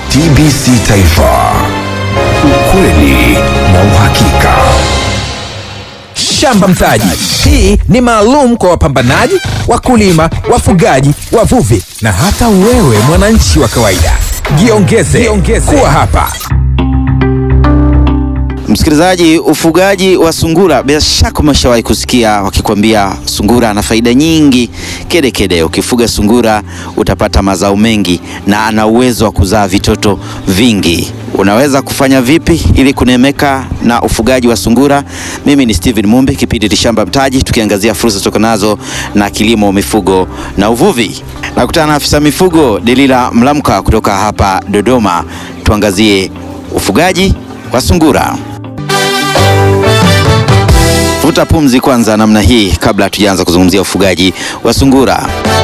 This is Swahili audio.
TBC Taifa, ukweli na uhakika. Shamba Mtaji. Hii ni maalum kwa wapambanaji, wakulima, wafugaji, wavuvi na hata wewe mwananchi wa kawaida. Jiongeze, jiongeze kuwa hapa. Msikilizaji, ufugaji wa sungura, bila shaka umeshawahi kusikia wakikwambia sungura ana faida nyingi kede kede. Ukifuga sungura utapata mazao mengi na ana uwezo wa kuzaa vitoto vingi. Unaweza kufanya vipi ili kunemeka na ufugaji wa sungura? Mimi ni Steven Mumbi, kipindi ni Shamba Mtaji, tukiangazia fursa zitokanazo na kilimo, mifugo na uvuvi. Nakutana na afisa mifugo Delila Mlamka kutoka hapa Dodoma, tuangazie ufugaji wa sungura. Vuta pumzi kwanza namna hii kabla hatujaanza kuzungumzia ufugaji wa sungura.